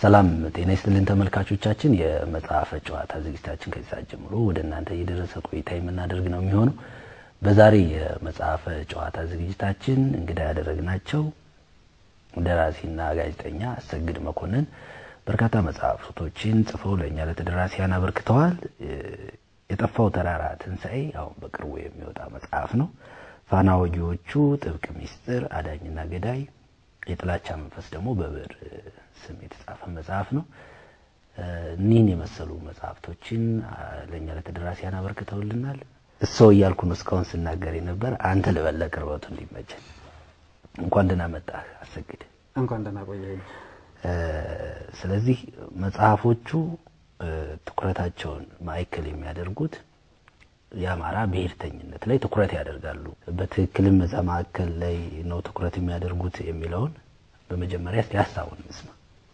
ሰላም ጤና ይስጥልን ተመልካቾቻችን። የመጽሐፈ ጨዋታ ዝግጅታችን ከዚህ ሰዓት ጀምሮ ወደ እናንተ እየደረሰ ቆይታ የምናደርግ ነው የሚሆነው። በዛሬ የመጽሐፈ ጨዋታ ዝግጅታችን እንግዳ ያደረግናቸው ደራሲና ጋዜጠኛ አሰግድ መኮንን በርካታ መጽሐፍቶችን ጽፈው ለእኛ ለተደራሲያን አበርክተዋል። የጠፋው ተራራ ትንሣኤ አሁን በቅርቡ የሚወጣ መጽሐፍ ነው። ፋና ወጊዎቹ ጥብቅ ሚስጥር፣ አዳኝና ገዳይ፣ የጥላቻ መንፈስ ደግሞ በብዕር ስም የተጻፈ መጽሐፍ ነው። እኒህን የመሰሉ መጽሐፍቶችን ለእኛ ለተደራሲያን አበርክተውልናል። እሰው እያልኩ ነው እስካሁን ስናገር የነበር አንተ ልበለ ቅርበቱ እንዲመቸን። እንኳን ደህና መጣህ አሰግድ። እንኳን ደህና ቆየኝ። ስለዚህ መጽሐፎቹ ትኩረታቸውን ማዕከል የሚያደርጉት የአማራ ብሔርተኝነት ላይ ትኩረት ያደርጋሉ። በትክክልም እዛ ማዕከል ላይ ነው ትኩረት የሚያደርጉት የሚለውን በመጀመሪያ እስቲ ሀሳቡን እንስማ።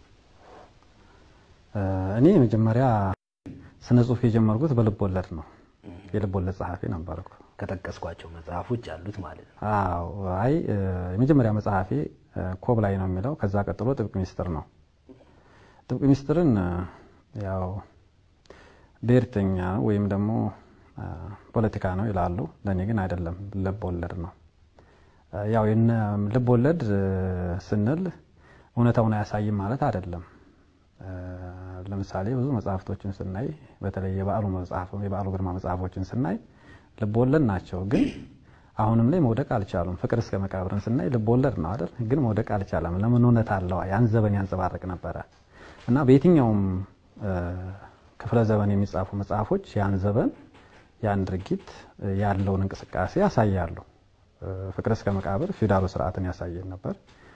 እኔ መጀመሪያ ስነ ጽሁፍ የጀመርኩት በልብ ወለድ ነው። የልብ ወለድ ጸሐፊ ነበርኩ። ከጠቀስኳቸው መጽሐፎች አሉት ማለት ነው። አዎ። አይ የመጀመሪያ መጽሐፌ ኮብ ላይ ነው የሚለው። ከዛ ቀጥሎ ጥብቅ ሚስጥር ነው። ጥብቅ ሚስጥርን ያው ብሔርተኛ ወይም ደግሞ ፖለቲካ ነው ይላሉ። ለእኔ ግን አይደለም፣ ልብ ወለድ ነው። ያው ልብ ወለድ ስንል እውነታውን አያሳይም ማለት አይደለም። ለምሳሌ ብዙ መጽሐፍቶችን ስናይ በተለይ የበዓሉ መጽሐፍ የበዓሉ ግርማ መጽሐፎችን ስናይ ልብ ወለድ ናቸው፣ ግን አሁንም ላይ መውደቅ አልቻሉም። ፍቅር እስከ መቃብርን ስናይ ልብ ወለድ ነው አይደል? ግን መውደቅ አልቻለም። ለምን? እውነት አለው። ያን ዘመን ያንጸባርቅ ነበረ እና በየትኛውም ክፍለ ዘመን የሚጻፉ መጽሐፎች ያን ዘመን ያን ድርጊት ያለውን እንቅስቃሴ ያሳያሉ። ፍቅር እስከ መቃብር ፊውዳሉ ስርዓትን ያሳየን ነበር።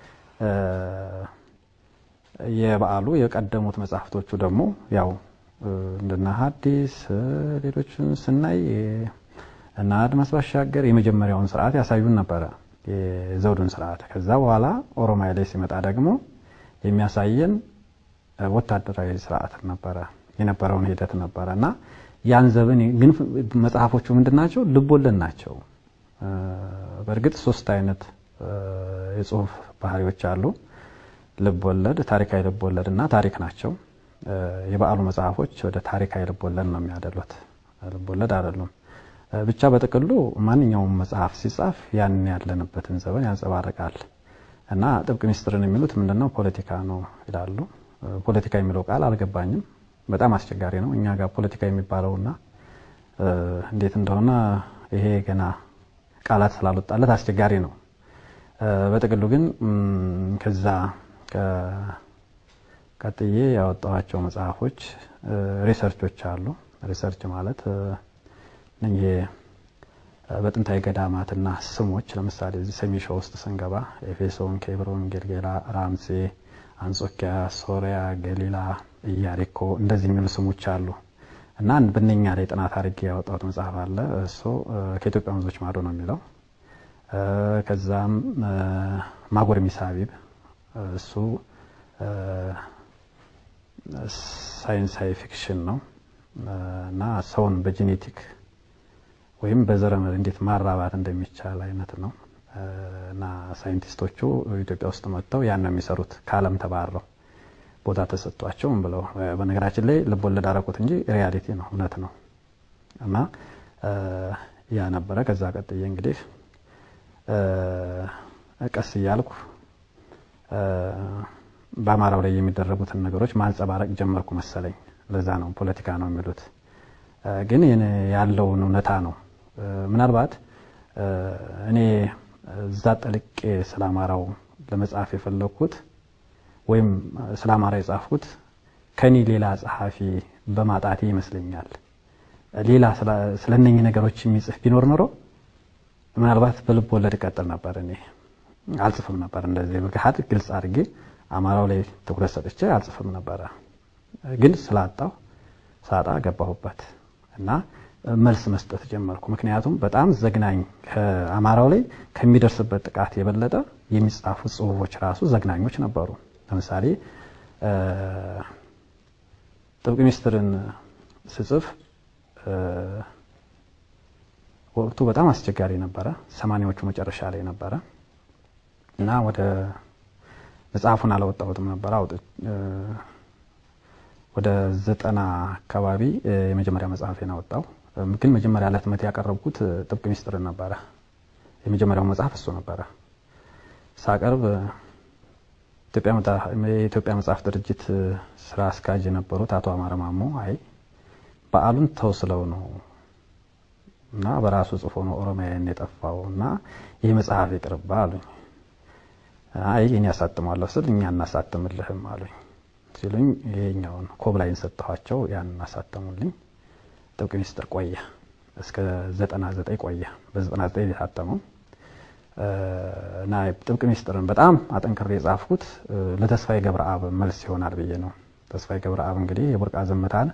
የበዓሉ የቀደሙት መጽሐፍቶቹ ደግሞ ያው እንደና ሐዲስ ሌሎችን ስናይ እና አድማስ ባሻገር የመጀመሪያውን ስርዓት ያሳዩን ነበረ፣ የዘውዱን ስርዓት። ከዛ በኋላ ኦሮማይ ላይ ሲመጣ ደግሞ የሚያሳየን ወታደራዊ ስርዓት ነበረ፣ የነበረውን ሂደት ነበረ እና ያን ዘመን ግን መጽሐፎቹ ምንድን ናቸው? ልቦለድ ናቸው። በእርግጥ ሶስት አይነት የጽሁፍ ባህሪዎች አሉ። ልቦለድ፣ ታሪካዊ ልቦለድ እና ታሪክ ናቸው። የበዓሉ መጽሐፎች ወደ ታሪካዊ ልቦለድ ነው የሚያደሉት፣ ልቦለድ አይደሉም። ብቻ በጥቅሉ ማንኛውም መጽሐፍ ሲጻፍ ያን ያለንበትን ዘመን ያንጸባርቃል እና ጥብቅ ሚስጥርን የሚሉት ምንድነው? ፖለቲካ ነው ይላሉ። ፖለቲካ የሚለው ቃል አልገባኝም። በጣም አስቸጋሪ ነው። እኛ ጋር ፖለቲካ የሚባለውና እንዴት እንደሆነ ይሄ ገና ቃላት ስላልወጣለት አስቸጋሪ ነው። በጥቅሉ ግን ከዛ ቀጥዬ ያወጣኋቸው መጽሐፎች ሪሰርቾች አሉ። ሪሰርች ማለት ይሄ በጥንታዊ ገዳማትና ስሞች ለምሳሌ እዚህ ሰሜን ሸዋ ውስጥ ስንገባ ኤፌሶን፣ ኬብሮን፣ ጌልጌላ፣ ራምሴ፣ አንጾኪያ፣ ሶሪያ፣ ገሊላ ኢያሪኮ እንደዚህ የሚሉ ስሞች አሉ እና በእነኛ ላይ ጥናት አድርጌ ያወጣሁት መጽሐፍ አለ። እሱ ከኢትዮጵያ ወንዞች ማዶ ነው የሚለው። ከዛም ማጎር ሚሳቢብ እሱ ሳይንሳዊ ፊክሽን ነው እና ሰውን በጄኔቲክ ወይም በዘረመል እንዴት ማራባት እንደሚቻል አይነት ነው እና ሳይንቲስቶቹ ኢትዮጵያ ውስጥ መጥተው ያን ነው የሚሰሩት ከዓለም ተባረው ቦታ ተሰጥቷቸው ምን ብለው በነገራችን ላይ ልቦለድ አደረኩት እንጂ ሪያሊቲ ነው እውነት ነው። እና ያ ነበረ። ከዛ ቀጥዬ እንግዲህ ቀስ እያልኩ በአማራው ላይ የሚደረጉትን ነገሮች ማንጸባረቅ ጀመርኩ መሰለኝ። ለዛ ነው ፖለቲካ ነው የሚሉት፣ ግን ያለውን እውነታ ነው። ምናልባት እኔ እዛ ጠልቄ ስለ አማራው ለመጻፍ የፈለግኩት ወይም ስለ አማራ የጻፍኩት ከኔ ሌላ ጸሐፊ በማጣቴ ይመስለኛል። ሌላ ስለ እነኚህ ነገሮች የሚጽፍ ቢኖር ኖሮ ምናልባት በልብ ወለድ እቀጥል ነበር። እኔ አልጽፍም ነበር እንደዚህ በገሃድ ግልጽ አድርጌ አማራው ላይ ትኩረት ሰጥቼ አልጽፍም ነበረ። ግን ስላጣው ሳጣ ገባሁበት እና መልስ መስጠት ጀመርኩ። ምክንያቱም በጣም ዘግናኝ ከአማራው ላይ ከሚደርስበት ጥቃት የበለጠ የሚጻፉ ጽሁፎች ራሱ ዘግናኞች ነበሩ። ለምሳሌ ጥብቅ ሚስጥርን ስጽፍ ወቅቱ በጣም አስቸጋሪ ነበረ። ሰማኒያዎቹ መጨረሻ ላይ ነበረ እና ወደ መጽሐፉን አላወጣሁትም ነበር። ወደ ዘጠና አካባቢ የመጀመሪያ መጽሐፌን አወጣው። ግን መጀመሪያ ለህትመት ያቀረብኩት ጥብቅ ሚስጥርን ነበረ። የመጀመሪያው መጽሐፍ እሱ ነበረ። ሳቀርብ የኢትዮጵያ መጽሐፍ ድርጅት ስራ አስኪያጅ የነበሩት አቶ አማረ ማሞ አይ በዓሉን ተውስለው ነው እና በራሱ ጽፎ ነው ኦሮሚያን የጠፋው እና ይህ መጽሐፍ ይቅርባ አሉኝ። አይ እኔ ያሳትሟለሁ ስል እኛ እናሳትምልህም አሉኝ ሲሉኝ ይሄኛውን ኮብላይን ሰጠኋቸው። ያን እናሳተሙልኝ። ጥብቅ ሚስጥር ቆየ እስከ 99 ቆየ። በ99 የታተመው እና ጥብቅ ሚስጥርን በጣም አጠንክሬ የጻፍኩት ለተስፋዬ ገብረአብ መልስ ይሆናል ብዬ ነው። ተስፋዬ ገብረአብ እንግዲህ የቡርቃ ዝምታን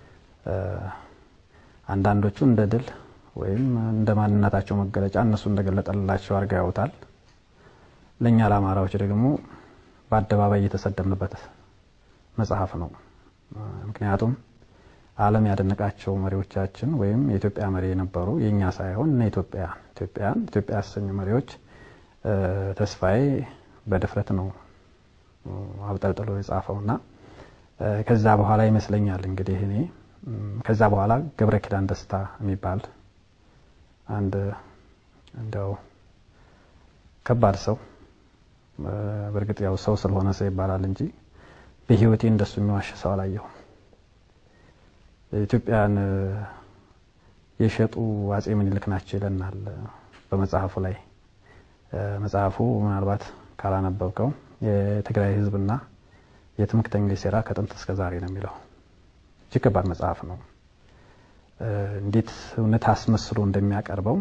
አንዳንዶቹ እንደ ድል ወይም እንደ ማንነታቸው መገለጫ እነሱ እንደገለጠላቸው አድርገው ያውታል። ለእኛ ለአማራዎች ደግሞ በአደባባይ እየተሰደብንበት መጽሐፍ ነው። ምክንያቱም ዓለም ያደነቃቸው መሪዎቻችን ወይም የኢትዮጵያ መሪ የነበሩ የእኛ ሳይሆን እነ ኢትዮጵያ ኢትዮጵያን ኢትዮጵያ ያሰኙ መሪዎች ተስፋዬ በድፍረት ነው አብጠልጥሎ የጻፈውና ከዛ በኋላ ይመስለኛል እንግዲህ እኔ ከዛ በኋላ ገብረ ኪዳን ደስታ የሚባል አንድ እንደው ከባድ ሰው በእርግጥ ያው ሰው ስለሆነ ሰው ይባላል እንጂ በሕይወቴ እንደሱ የሚዋሽ ሰው አላየሁም። ኢትዮጵያን የሸጡ አጼ ምኒልክ ናቸው ይለናል በመጽሐፉ ላይ። መጽሐፉ ምናልባት ካላነበብከው የትግራይ ሕዝብና የትምክተኞች ሴራ ከጥንት እስከ ዛሬ ነው የሚለው። እጅግ ከባድ መጽሐፍ ነው። እንዴት እውነት አስመስሎ እንደሚያቀርበው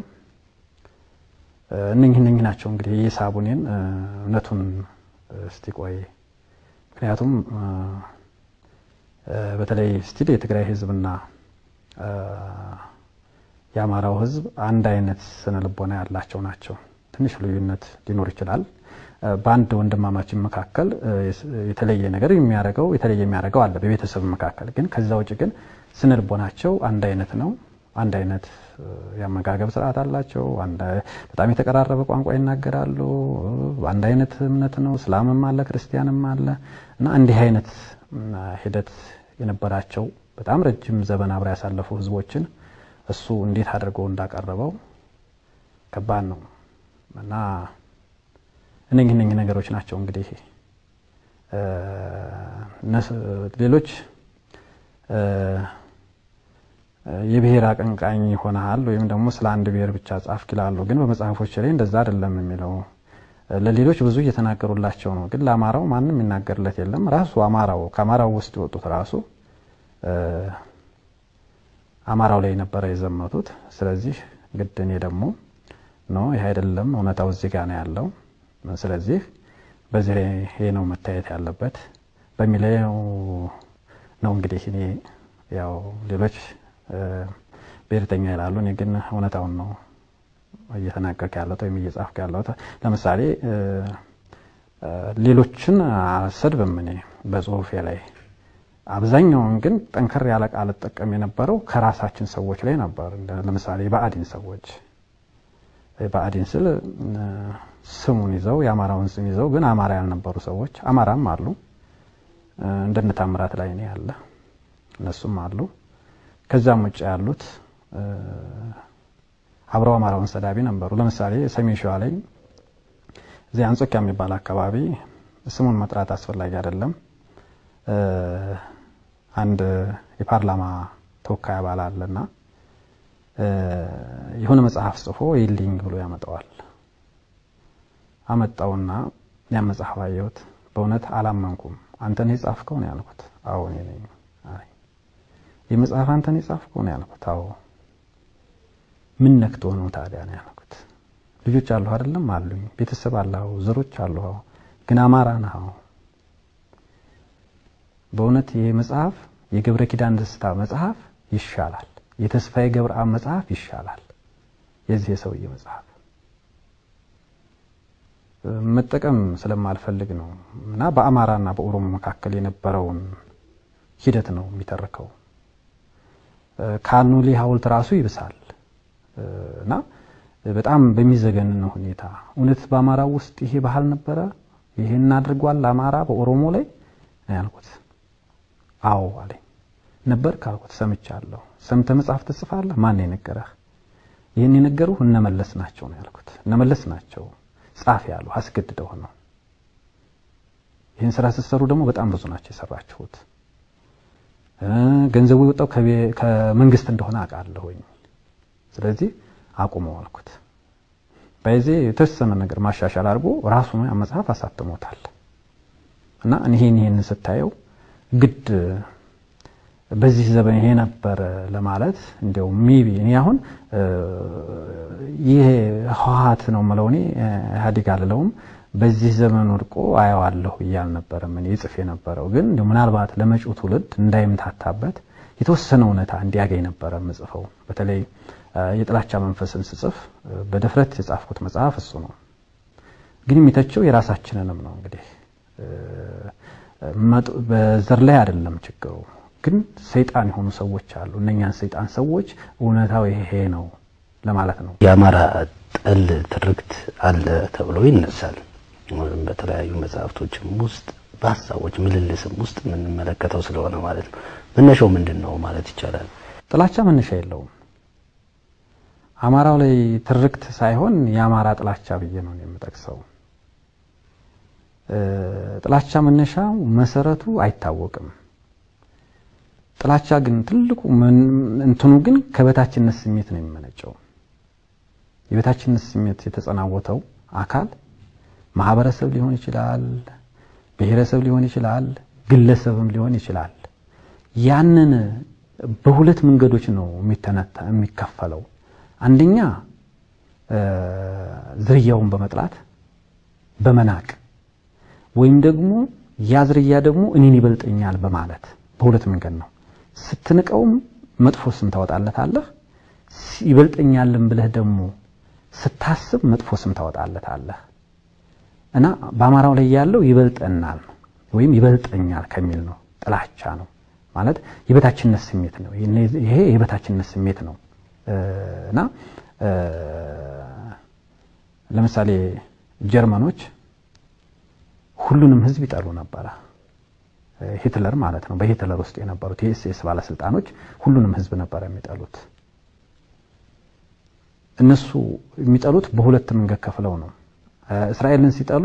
እነኝህ እነኝህ ናቸው እንግዲህ የሳቡኔን እውነቱን እስቲ ቆይ ምክንያቱም በተለይ ስቲል የትግራይ ህዝብና የአማራው ህዝብ አንድ አይነት ስነ ልቦና ያላቸው ናቸው። ትንሽ ልዩነት ሊኖር ይችላል። በአንድ ወንድማማችን መካከል የተለየ ነገር የሚያደርገው የተለየ የሚያደርገው አለ በቤተሰብ መካከል ግን ከዛ ውጭ ግን ስነ ልቦናቸው አንድ አይነት ነው። አንድ አይነት የአመጋገብ ስርዓት አላቸው። በጣም የተቀራረበ ቋንቋ ይናገራሉ። አንድ አይነት እምነት ነው። እስላምም አለ፣ ክርስቲያንም አለ እና እንዲህ አይነት ሂደት የነበራቸው በጣም ረጅም ዘመን አብረው ያሳለፉ ህዝቦችን እሱ እንዴት አድርጎ እንዳቀረበው ከባድ ነው እና እነኝህ እነኝህ ነገሮች ናቸው እንግዲህ ሌሎች የብሔር አቀንቃኝ ሆነሃል ወይም ደግሞ ስለ አንድ ብሔር ብቻ ጻፍክ ይላሉ። ግን በመጽሐፎች ላይ እንደዛ አይደለም የሚለው ለሌሎች ብዙ እየተናገሩላቸው ነው። ግን ለአማራው ማንም የሚናገርለት የለም። ራሱ አማራው ከአማራው ውስጥ የወጡት ራሱ አማራው ላይ ነበረ የዘመቱት። ስለዚህ ግድ እኔ ደግሞ ኖ ይህ አይደለም እውነታው እዚህ ጋር ነው ያለው። ስለዚህ በዚህ ላይ ይሄ ነው መታየት ያለበት በሚለው ነው እንግዲህ እኔ ያው ሌሎች ብሔርተኛ ይላሉ። እኔ ግን እውነታውን ነው እየተናገርክ ያለሁት ወይም እየጻፍክ ያለሁት። ለምሳሌ ሌሎችን አልሰድብም እኔ በጽሁፌ ላይ አብዛኛውን ግን ጠንከር ያለ ቃል ጠቀም የነበረው ከራሳችን ሰዎች ላይ ነበር። ለምሳሌ የብአዴን ሰዎች ብአዴን ስል ስሙን ይዘው የአማራውን ስም ይዘው ግን አማራ ያልነበሩ ሰዎች አማራም አሉ። እንደነ ታምራት ላይ ነው ያለ እነሱም አሉ። ከዛም ውጭ ያሉት አብረው አማራውን ሰዳቢ ነበሩ። ለምሳሌ ሰሜን ሸዋ ላይ እዚህ አንጾኪያ የሚባል አካባቢ ስሙን መጥራት አስፈላጊ አይደለም። አንድ የፓርላማ ተወካይ አባል አለና የሆነ መጽሐፍ ጽፎ ይልኝ ብሎ ያመጣዋል። አመጣውና ያን መጽሐፍ አየሁት። በእውነት አላመንኩም። አንተን የጻፍከው ነው ያልኩት። አዎ እኔ ነኝ። ይህ መጽሐፍ አንተን የጻፍከው ነው ያልኩት። አዎ ምን ነክቶ ነው ታዲያ ነው ያልኩት። ልጆች አሉ አይደለም? አሉኝ። ቤተሰብ አለው፣ ዘሮች አሉ። ግን አማራ ነህ። በእውነት ይሄ መጽሐፍ የገብረ ኪዳን ደስታ መጽሐፍ ይሻላል፣ የተስፋዬ ገብረአብ መጽሐፍ ይሻላል የዚህ የሰውዬ መጽሐፍ መጠቀም ስለማልፈልግ ነው እና በአማራና በኦሮሞ መካከል የነበረውን ሂደት ነው የሚተርከው። ከአኑሊ ሐውልት ራሱ ይብሳል እና በጣም በሚዘገንን ሁኔታ እውነት በአማራው ውስጥ ይሄ ባህል ነበረ? ይሄን አድርጓል አማራ በኦሮሞ ላይ ነው ያልኩት። አዎ አለኝ። ነበር ካልኩት ሰምቻለሁ። ሰምተህ መጽሐፍ ትጽፋለህ? ማን የነገረህ? ይህን የነገሩህ እነመለስ ናቸው ነው ያልኩት። እነመለስ ናቸው ጻፍ ያሉ አስገድደው ነው። ይህን ስራ ስትሰሩ ደግሞ በጣም ብዙ ናቸው የሰራችሁት። ገንዘቡ የወጣው ከመንግስት እንደሆነ አውቃለሁኝ። ስለዚህ አቁመው አልኩት። በዚህ የተወሰነ ነገር ማሻሻል አድርጎ ራሱ መጽሐፍ አሳትሞታል። እና ይሄን ይሄን ስታየው ግድ በዚህ ዘመን ይሄ ነበር ለማለት እንዲያው ሜቢ እኔ አሁን ይሄ ህወሓት ነው የምለው እኔ ኢህአዴግ አልለውም። በዚህ ዘመን ወድቆ አየዋለሁ እያል ነበረ ምን ይጽፍ የነበረው ግን እንዲያው ምናልባት ለመጪው ትውልድ እንዳይምታታበት የተወሰነ እውነታ እንዲያገኝ ነበረ ምጽፈው። በተለይ የጥላቻ መንፈስን ስጽፍ በድፍረት የጻፍኩት መጽሐፍ እሱ ነው። ግን የሚተቸው የራሳችንንም ነው እንግዲህ በዘር ላይ አይደለም ችግሩ ግን ሰይጣን የሆኑ ሰዎች አሉ። እነኛን ሰይጣን ሰዎች እውነታው ይሄ ነው ለማለት ነው። የአማራ ጠል ትርክት አለ ተብሎ ይነሳል። በተለያዩ መጽሐፍቶችም ውስጥ በሀሳቦች ምልልስም ውስጥ የምንመለከተው ስለሆነ ማለት ነው። መነሻው ምንድን ነው ማለት ይቻላል? ጥላቻ መነሻ የለውም። አማራው ላይ ትርክት ሳይሆን የአማራ ጥላቻ ብዬ ነው የምጠቅሰው። ጥላቻ መነሻው መሰረቱ አይታወቅም። ጥላቻ ግን ትልቁ እንትኑ ግን ከበታችነት ስሜት ነው የሚመነጨው። የበታችነት ስሜት የተጸናወተው አካል ማህበረሰብ ሊሆን ይችላል፣ ብሔረሰብ ሊሆን ይችላል፣ ግለሰብም ሊሆን ይችላል። ያንን በሁለት መንገዶች ነው የሚከፈለው። አንደኛ ዝርያውን በመጥላት በመናቅ ወይም ደግሞ ያ ዝርያ ደግሞ እኔን ይበልጠኛል በማለት በሁለት መንገድ ነው። ስትንቀውም መጥፎ ስም ታወጣለታለህ፣ ይበልጠኛልን ብለህ ደግሞ ስታስብ መጥፎ ስም ታወጣለታለህ። እና በአማራው ላይ ያለው ይበልጠናል ወይም ይበልጠኛል ከሚል ነው። ጥላቻ ነው ማለት የበታችነት ስሜት ነው። ይሄ የበታችነት ስሜት ነው እና ለምሳሌ ጀርመኖች ሁሉንም ሕዝብ ይጠሉ ነበረ። ሂትለር ማለት ነው። በሂትለር ውስጥ የነበሩት የኤስኤስ ባለስልጣኖች ሁሉንም ህዝብ ነበር የሚጠሉት። እነሱ የሚጠሉት በሁለት መንገድ ከፍለው ነው። እስራኤልን ሲጠሉ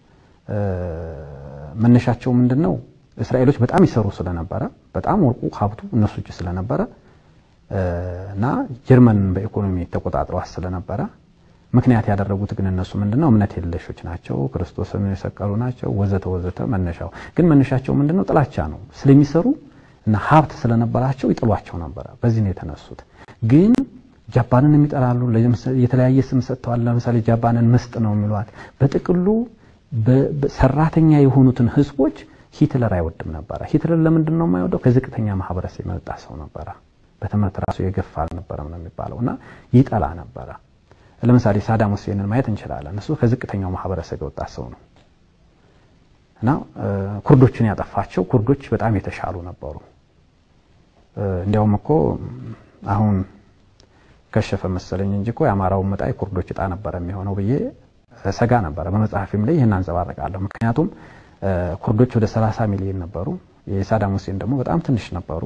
መነሻቸው ምንድን ነው? እስራኤሎች በጣም ይሰሩ ስለነበረ በጣም ወርቁ ሀብቱ እነሱ እጅ ስለነበረ እና ጀርመንን በኢኮኖሚ ተቆጣጥረዋት ስለነበረ ምክንያት ያደረጉት ግን እነሱ ምንድነው እምነት የለሾች ናቸው፣ ክርስቶስን የሰቀሉ ናቸው፣ ወዘተ ወዘተ። መነሻው ግን መነሻቸው ምንድነው? ጥላቻ ነው። ስለሚሰሩ እና ሀብት ስለነበራቸው ይጥሏቸው ነበረ። በዚህ ነው የተነሱት። ግን ጃፓንን የሚጠላሉ። የተለያየ ስም ሰጥተዋል። ለምሳሌ ጃፓንን ምስጥ ነው የሚሏት። በጥቅሉ ሰራተኛ የሆኑትን ህዝቦች ሂትለር አይወድም ነበረ። ሂትለር ለምንድን ነው የማይወደው? ከዝቅተኛ ማህበረሰብ የመጣ ሰው ነበረ። በትምህርት ራሱ የገፋ አልነበረም ነው የሚባለው እና ይጠላ ነበረ። ለምሳሌ ሳዳም ሁሴንን ማየት እንችላለን። እሱ ከዝቅተኛው ማህበረሰብ የወጣ ሰው ነው እና ኩርዶችን ያጠፋቸው ኩርዶች በጣም የተሻሉ ነበሩ። እንዲያውም እኮ አሁን ከሸፈ መሰለኝ እንጂ እኮ የአማራውን መጣ የኩርዶች እጣ ነበረ የሚሆነው ብዬ ሰጋ ነበረ። በመጽሐፊም ላይ ይህን አንጸባርቃለሁ። ምክንያቱም ኩርዶች ወደ 30 ሚሊዮን ነበሩ። የሳዳም ሁሴን ደግሞ በጣም ትንሽ ነበሩ።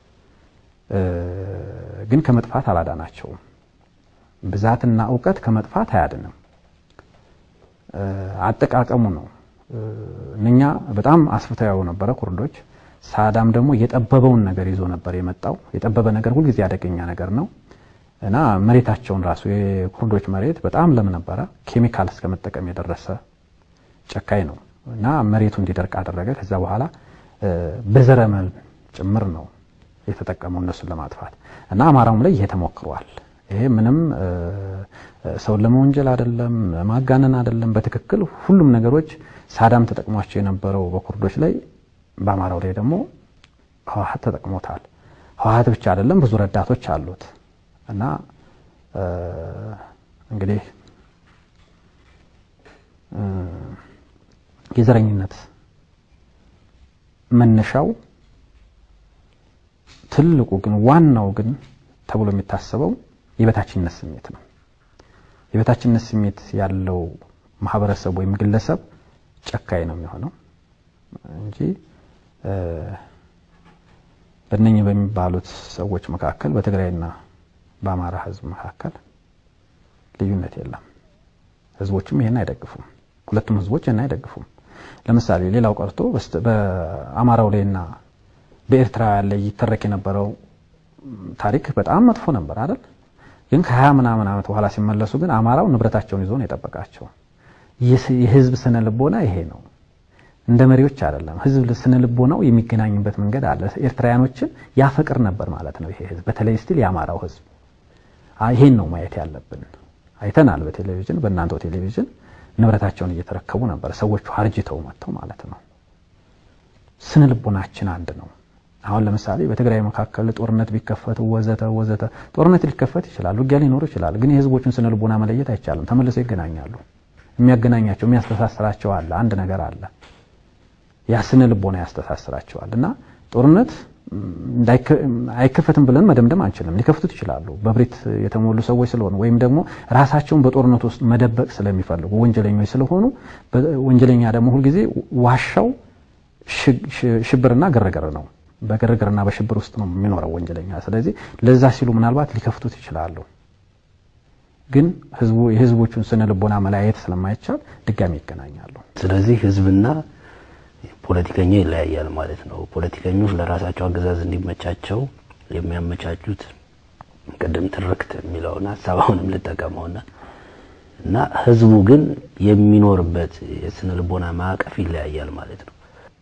ግን ከመጥፋት አላዳናቸውም። ብዛትና እውቀት ከመጥፋት አያድንም። አጠቃቀሙ ነው። እነኛ በጣም አስፍተው ነበረ ኩርዶች። ሳዳም ደግሞ የጠበበውን ነገር ይዞ ነበር የመጣው። የጠበበ ነገር ሁልጊዜ አደገኛ ነገር ነው እና መሬታቸውን ራሱ የኩርዶች መሬት በጣም ለም ነበረ። ኬሚካል እስከ መጠቀም የደረሰ ጨካኝ ነው እና መሬቱ እንዲደርቅ አደረገ። ከዛ በኋላ በዘረመል ጭምር ነው የተጠቀመው እነሱን ለማጥፋት እና አማራውም ላይ ይሄ ተሞክሯል። ይሄ ምንም ሰውን ለመወንጀል አይደለም፣ ማጋነን አይደለም። በትክክል ሁሉም ነገሮች ሳዳም ተጠቅሟቸው የነበረው በኩርዶች ላይ በአማራው ላይ ደግሞ ህወሓት ተጠቅሞታል። ህወሓት ብቻ አይደለም፣ ብዙ ረዳቶች አሉት እና እንግዲህ የዘረኝነት መነሻው ትልቁ ግን ዋናው ግን ተብሎ የሚታሰበው የበታችነት ስሜት ነው። የበታችነት ስሜት ያለው ማህበረሰብ ወይም ግለሰብ ጨካኝ ነው የሚሆነው እንጂ በእነኝህ በሚባሉት ሰዎች መካከል በትግራይና በአማራ ህዝብ መካከል ልዩነት የለም። ህዝቦችም ይሄን አይደግፉም። ሁለቱም ህዝቦች ይሄን አይደግፉም። ለምሳሌ ሌላው ቀርቶ በአማራው ላይና በኤርትራውያን ላይ ይተረክ የነበረው ታሪክ በጣም መጥፎ ነበር አይደል? ግን ከሀያ ምናምን ዓመት በኋላ ሲመለሱ ግን አማራው ንብረታቸውን ይዞ ነው የጠበቃቸው። የህዝብ ስነ ልቦና ይሄ ነው። እንደ መሪዎች አይደለም። ህዝብ ስነ ልቦናው የሚገናኝበት መንገድ አለ። ኤርትራውያኖችን ያፈቅር ነበር ማለት ነው ይሄ ህዝብ፣ በተለይ ስቲል የአማራው ህዝብ። ይሄን ነው ማየት ያለብን። አይተናል በቴሌቪዥን በእናንተው ቴሌቪዥን ንብረታቸውን እየተረከቡ ነበር ሰዎቹ አርጅተው መጥተው ማለት ነው። ስነ ልቦናችን አንድ ነው። አሁን ለምሳሌ በትግራይ መካከል ጦርነት ቢከፈት ወዘተ ወዘተ ጦርነት ሊከፈት ይችላል፣ ውጊያ ሊኖር ይችላል። ግን የህዝቦችን ስነ ልቦና መለየት አይቻልም። ተመልሰው ይገናኛሉ። የሚያገናኛቸው የሚያስተሳስራቸው አለ፣ አንድ ነገር አለ። ያ ስነ ልቦና ያስተሳስራቸዋል። እና ጦርነት አይከፈትም ብለን መደምደም አንችልም። ሊከፍቱት ይችላሉ፣ በብሬት የተሞሉ ሰዎች ስለሆኑ ወይም ደግሞ ራሳቸውን በጦርነት ውስጥ መደበቅ ስለሚፈልጉ ወንጀለኞች ስለሆኑ፣ ወንጀለኛ ደግሞ ሁልጊዜ ዋሻው ሽብርና ግርግር ነው። በግርግርና በሽብር ውስጥ ነው የሚኖረው ወንጀለኛ። ስለዚህ ለዛ ሲሉ ምናልባት ሊከፍቱት ይችላሉ። ግን ህዝቡ የህዝቦቹን ስነ ልቦና መለያየት ስለማይቻል ድጋሚ ይገናኛሉ። ስለዚህ ህዝብና ፖለቲከኛ ይለያያል ማለት ነው። ፖለቲከኞች ለራሳቸው አገዛዝ እንዲመቻቸው የሚያመቻቹት ቅድም ትርክት የሚለውን ሀሳብ አሁንም ልጠቀመውና እና ህዝቡ ግን የሚኖርበት የስነ ልቦና ማዕቀፍ ይለያያል ማለት ነው።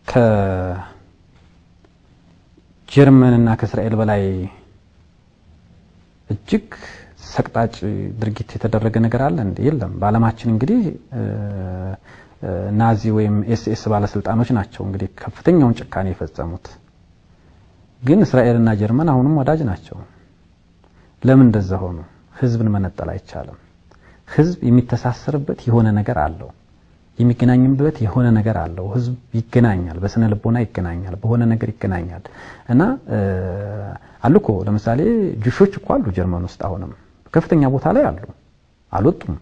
ከጀርመንና ከእስራኤል በላይ እጅግ ሰቅጣጭ ድርጊት የተደረገ ነገር አለ እንዴ? የለም። በዓለማችን እንግዲህ ናዚ ወይም ኤስኤስ ባለስልጣኖች ናቸው እንግዲህ ከፍተኛውን ጭካኔ የፈጸሙት። ግን እስራኤልና ጀርመን አሁንም ወዳጅ ናቸው። ለምን እንደዛ ሆኑ? ህዝብን መነጠል አይቻልም። ህዝብ የሚተሳሰርበት የሆነ ነገር አለው። የሚገናኝበት የሆነ ነገር አለው። ህዝብ ይገናኛል፣ በስነ ልቦና ይገናኛል፣ በሆነ ነገር ይገናኛል እና አሉ እኮ ለምሳሌ ጁሾች እኮ አሉ ጀርመን ውስጥ አሁንም ከፍተኛ ቦታ ላይ አሉ፣ አልወጡም።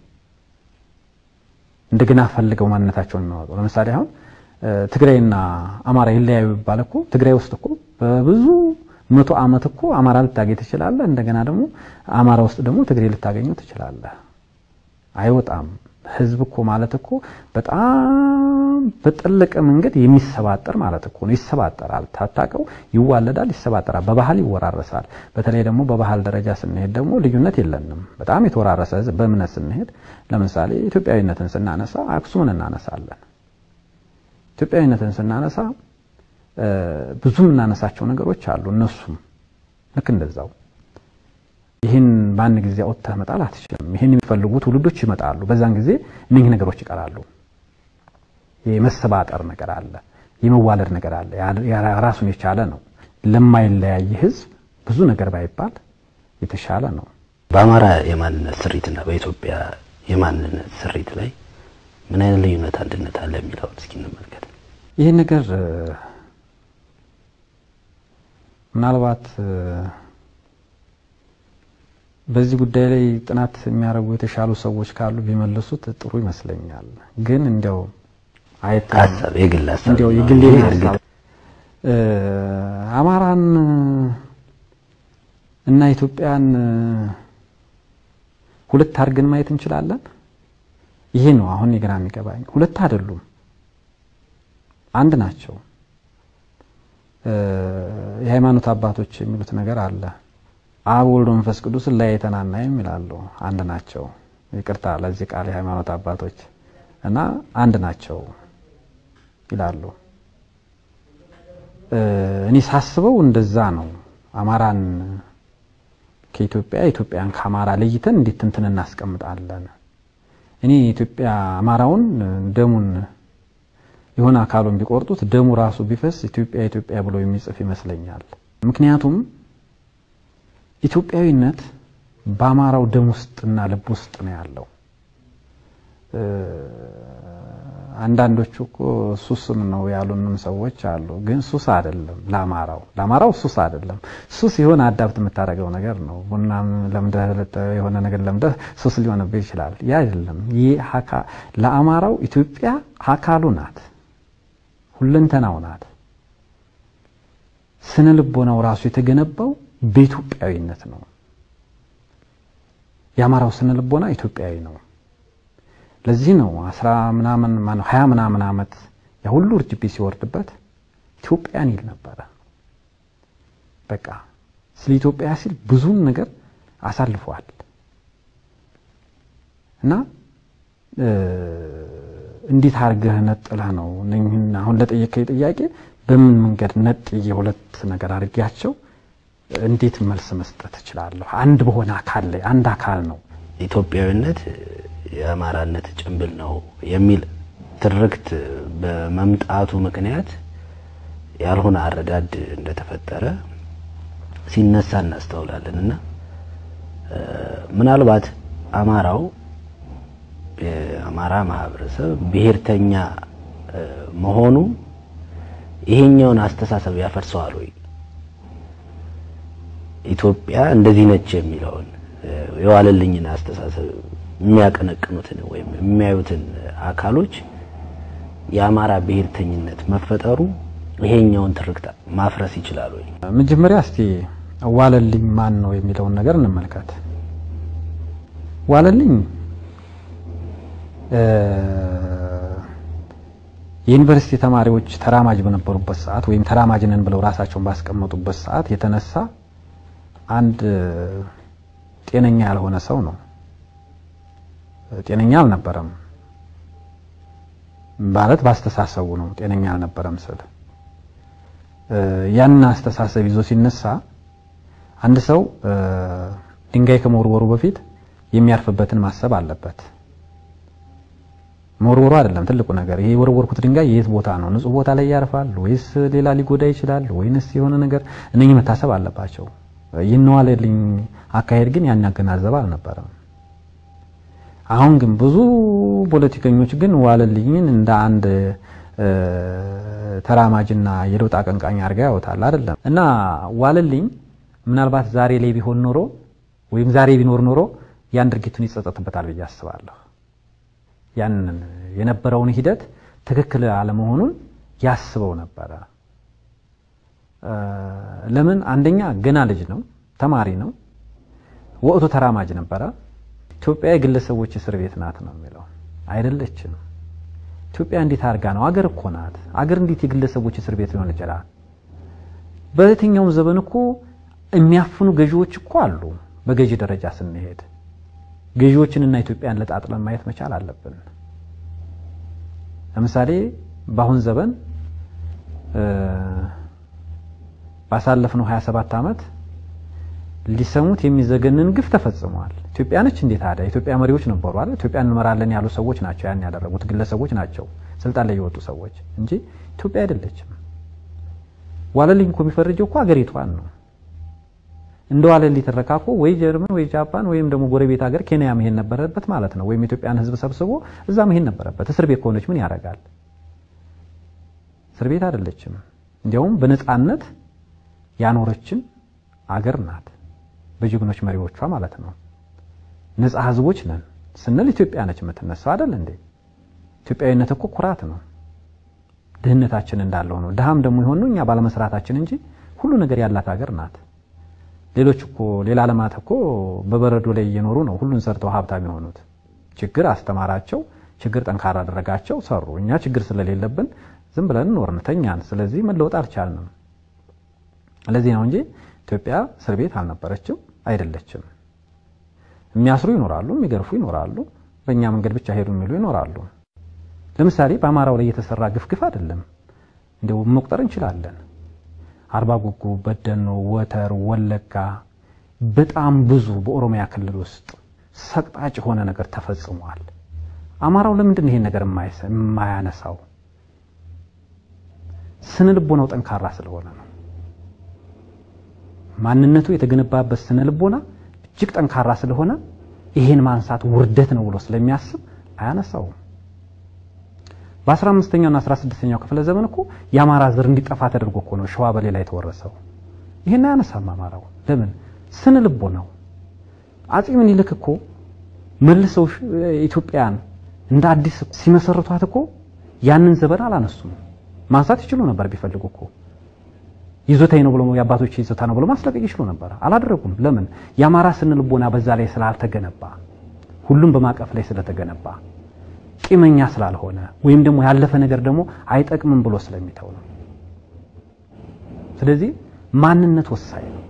እንደገና ፈልገው ማንነታቸውን የሚያወጡ ለምሳሌ አሁን ትግራይና አማራ ይለያዩ ይባል እኮ ትግራይ ውስጥ እኮ በብዙ መቶ ዓመት እኮ አማራ ልታገኝ ትችላለህ። እንደገና ደግሞ አማራ ውስጥ ደግሞ ትግሬ ልታገኘው ትችላለህ። አይወጣም። ህዝብ እኮ ማለት እኮ በጣም በጠለቀ መንገድ የሚሰባጠር ማለት እኮ ነው። ይሰባጠራል፣ ታታቀው ይዋለዳል፣ ይሰባጠራል፣ በባህል ይወራረሳል። በተለይ ደግሞ በባህል ደረጃ ስንሄድ ደግሞ ልዩነት የለንም። በጣም የተወራረሰ ህዝብ። በእምነት ስንሄድ ለምሳሌ ኢትዮጵያዊነትን ስናነሳ አክሱምን እናነሳለን። ኢትዮጵያዊነትን ስናነሳ ብዙ የምናነሳቸው ነገሮች አሉ። እነሱም ልክ እንደዛው ይህን በአንድ ጊዜ አውጥተህ መጣል አትችልም። ይህን የሚፈልጉ ትውልዶች ይመጣሉ። በዛን ጊዜ እነኚህ ነገሮች ይቀራሉ። የመሰባጠር ነገር አለ፣ የመዋለድ ነገር አለ። ራሱን የቻለ ነው። ለማይለያይ ህዝብ ብዙ ነገር ባይባል የተሻለ ነው። በአማራ የማንነት ስሪትና በኢትዮጵያ የማንነት ስሪት ላይ ምን አይነት ልዩነት፣ አንድነት አለ የሚለውን እስኪ እንመልከት። ይህ ነገር ምናልባት በዚህ ጉዳይ ላይ ጥናት የሚያደርጉ የተሻሉ ሰዎች ካሉ ቢመልሱት ጥሩ ይመስለኛል። ግን እንዲያው አይተ ሀሳብ የግል ሀሳብ እንዲያው የግል ሀሳብ አማራን እና ኢትዮጵያን ሁለት አድርገን ማየት እንችላለን። ይሄ ነው አሁን የግራ የሚገባኝ። ሁለት አይደሉም፣ አንድ ናቸው። የሃይማኖት አባቶች የሚሉት ነገር አለ አብ ወልድ መንፈስ ቅዱስን ለያይተን አናይም ይላሉ። አንድ ናቸው። ይቅርታ ለዚህ ቃል የሃይማኖት አባቶች እና አንድ ናቸው ይላሉ። እኔ ሳስበው እንደዛ ነው። አማራን ከኢትዮጵያ ኢትዮጵያን ከአማራ ለይተን እንዴት ትንትን እናስቀምጣለን? እኔ ኢትዮጵያ አማራውን ደሙን የሆነ አካሉን ቢቆርጡት ደሙ ራሱ ቢፈስ ኢትዮጵያ ኢትዮጵያ ብሎ የሚጽፍ ይመስለኛል። ምክንያቱም ኢትዮጵያዊነት በአማራው ደም ውስጥና ልብ ውስጥ ነው ያለው። አንዳንዶቹ እኮ ሱስም ነው ያሉንም ሰዎች አሉ። ግን ሱስ አይደለም ለአማራው ለአማራው ሱስ አይደለም። ሱስ የሆነ አዳብት የምታደርገው ነገር ነው። ቡናም ለምደህ የሆነ ነገር ለምደህ ሱስ ሊሆንብህ ይችላል። ያ አይደለም። ይህ ለአማራው ኢትዮጵያ አካሉ ናት፣ ሁለንተናው ናት። ስነ ልቦናው ራሱ የተገነባው በኢትዮጵያዊነት ነው። የአማራው ስነ ልቦና ኢትዮጵያዊ ነው። ለዚህ ነው አስራ ምናምን ማነው ሀያ ምናምን ዓመት ያ ሁሉ እርጅቢ ሲወርድበት ኢትዮጵያን ይል ነበረ። በቃ ስለ ኢትዮጵያ ሲል ብዙን ነገር አሳልፏል እና እንዴት አድርገህ ነጥለህ ነው እነኝህን አሁን ለጠየቀኝ ጥያቄ በምን መንገድ ነጥዬ ሁለት ነገር አድርጌያቸው እንዴት መልስ መስጠት እችላለሁ? አንድ በሆነ አካል ላይ አንድ አካል ነው። ኢትዮጵያዊነት የአማራነት ጭንብል ነው የሚል ትርክት በመምጣቱ ምክንያት ያልሆነ አረዳድ እንደተፈጠረ ሲነሳ እናስተውላለን እና ምናልባት አማራው የአማራ ማህበረሰብ ብሔርተኛ መሆኑ ይሄኛውን አስተሳሰብ ያፈርሰዋል ወይ? ኢትዮጵያ እንደዚህ ነች የሚለውን የዋለልኝን አስተሳሰብ የሚያቀነቅኑትን ወይም የሚያዩትን አካሎች የአማራ ብሔርተኝነት መፈጠሩ ይሄኛውን ትርክት ማፍረስ ይችላል ወይ? መጀመሪያ እስቲ ዋለልኝ ማን ነው የሚለውን ነገር እንመልከት። ዋለልኝ የዩኒቨርሲቲ ተማሪዎች ተራማጅ በነበሩበት ሰዓት ወይም ተራማጅ ነን ብለው ራሳቸውን ባስቀመጡበት ሰዓት የተነሳ አንድ ጤነኛ ያልሆነ ሰው ነው። ጤነኛ አልነበረም ማለት ባስተሳሰቡ ነው። ጤነኛ አልነበረም ስል ያን አስተሳሰብ ይዞ ሲነሳ አንድ ሰው ድንጋይ ከመወርወሩ በፊት የሚያርፍበትን ማሰብ አለበት። መወርወሩ አይደለም ትልቁ ነገር። ይሄ የወረወርኩት ድንጋይ የት ቦታ ነው? ንጹህ ቦታ ላይ ያርፋል ወይስ ሌላ ሊጎዳ ይችላል ወይንስ የሆነ ነገር? እነኚህ መታሰብ አለባቸው። ይነዋለልኝ አካሄድ ግን ያን ያገናዘበ አልነበረም። አሁን ግን ብዙ ፖለቲከኞች ግን ዋለልኝን እንደ አንድ ተራማጅና የለውጥ አቀንቃኝ አድርጋ ያወጣል አይደለም። እና ዋለልኝ ምናልባት ዛሬ ላይ ቢሆን ኖሮ ወይም ዛሬ ቢኖር ኖሮ ያን ድርጊቱን ይጸጸትበታል ብዬ አስባለሁ። ያንን የነበረውን ሂደት ትክክል አለመሆኑን ያስበው ነበረ። ለምን? አንደኛ ገና ልጅ ነው፣ ተማሪ ነው፣ ወቅቱ ተራማጅ ነበረ። ኢትዮጵያ የግለሰቦች እስር ቤት ናት ነው የሚለው። አይደለችም። ኢትዮጵያ እንዴት አድርጋ ነው? አገር እኮ ናት። አገር እንዴት የግለሰቦች እስር ቤት ሊሆን ይችላል? በየትኛውም ዘመን እኮ የሚያፍኑ ገዢዎች እኮ አሉ። በገዢ ደረጃ ስንሄድ ገዢዎችንና ኢትዮጵያን ለጣጥለን ማየት መቻል አለብን። ለምሳሌ በአሁን ዘመን ባሳለፍነው 27 ዓመት ሊሰሙት የሚዘገንን ግፍ ተፈጽሟል። ኢትዮጵያ ነች እንዴ ታዲያ? የኢትዮጵያ መሪዎች ነበሩ አይደል? ኢትዮጵያ እንመራለን ያሉ ሰዎች ናቸው ያን ያደረጉት፣ ግለሰቦች ናቸው ስልጣን ላይ የወጡ ሰዎች እንጂ ኢትዮጵያ አይደለችም። ዋለልኝ እኮ የሚፈርጀው እኮ ሀገሪቷን ነው። እንደ ዋለልኝ ትረካ እኮ ወይ ጀርመን ወይ ጃፓን ወይም ደግሞ ጎረቤት ሀገር ኬንያ መሄድ ነበረበት ማለት ነው። ወይም የኢትዮጵያን ሕዝብ ሰብስቦ እዛ መሄድ ነበረበት። እስር ቤት ከሆነች ምን ያደርጋል? እስር ቤት አይደለችም። እንዲያውም በነፃነት ያኖረችን አገር ናት። በጀግኖች መሪዎቿ ማለት ነው። ነፃ ህዝቦች ነን ስንል ኢትዮጵያ ነች የምትነሳው አይደል እንዴ? ኢትዮጵያዊነት እኮ ኩራት ነው። ድህነታችን እንዳለው ነው። ድሃም ደግሞ የሆነው እኛ ባለመስራታችን እንጂ ሁሉ ነገር ያላት ሀገር ናት። ሌሎች እኮ ሌላ ዓለማት እኮ በበረዶ ላይ እየኖሩ ነው ሁሉን ሰርተው ሀብታም የሆኑት። ችግር አስተማራቸው፣ ችግር ጠንካራ አደረጋቸው፣ ሰሩ። እኛ ችግር ስለሌለብን ዝም ብለን ኖርን፣ ተኛን። ስለዚህ መለወጥ አልቻልንም። ለዚህ ነው እንጂ ኢትዮጵያ እስር ቤት አልነበረችም፣ አይደለችም። የሚያስሩ ይኖራሉ፣ የሚገርፉ ይኖራሉ፣ በእኛ መንገድ ብቻ ሄዱ የሚሉ ይኖራሉ። ለምሳሌ በአማራው ላይ የተሰራ ግፍግፍ አይደለም እንደው መቁጠር እንችላለን። አርባ ጉጉ፣ በደኖ፣ ወተር፣ ወለጋ በጣም ብዙ በኦሮሚያ ክልል ውስጥ ሰቅጣጭ የሆነ ነገር ተፈጽሟል። አማራው ለምንድን ነው ይሄን ነገር የማያነሳው? ስነ ልቦናው ጠንካራ ስለሆነ ነው። ማንነቱ የተገነባበት ስነ ልቦና እጅግ ጠንካራ ስለሆነ ይሄን ማንሳት ውርደት ነው ብሎ ስለሚያስብ አያነሳውም። በ15ኛውና 16ኛው ክፍለ ዘመን እኮ የአማራ ዘር እንዲጠፋ ተደርጎ እኮ ነው ሸዋ በሌላ የተወረሰው። ይሄን አያነሳም አማራው። ለምን? ስነ ልቦናው። አጼ ምኒልክ እኮ መልሰው ኢትዮጵያን እንደ አዲስ ሲመሰርቷት እኮ ያንን ዘመን አላነሱም። ማንሳት ይችሉ ነበር ቢፈልጉ እኮ ይዞታዬ ነው ብሎ የአባቶች ይዞታ ነው ብሎ ማስለቀቅ ይችሉ ነበር። አላደረጉም። ለምን? የአማራ ስነ ልቦና በዛ ላይ ስላልተገነባ፣ ሁሉም በማቀፍ ላይ ስለተገነባ፣ ቂመኛ ስላልሆነ ወይም ደግሞ ያለፈ ነገር ደግሞ አይጠቅምም ብሎ ስለሚተው ነው። ስለዚህ ማንነት ወሳኝ ነው።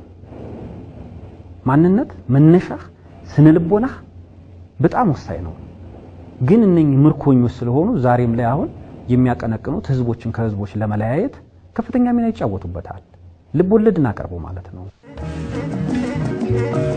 ማንነት መነሻህ፣ ስነ ልቦናህ በጣም ወሳኝ ነው። ግን እነኚህ ምርኮኞች ስለሆኑ ዛሬም ላይ አሁን የሚያቀነቅኑት ህዝቦችን ከህዝቦች ለመለያየት ከፍተኛ ሚና ይጫወቱበታል። ልብ ወለድ እናቀርበው ማለት ነው።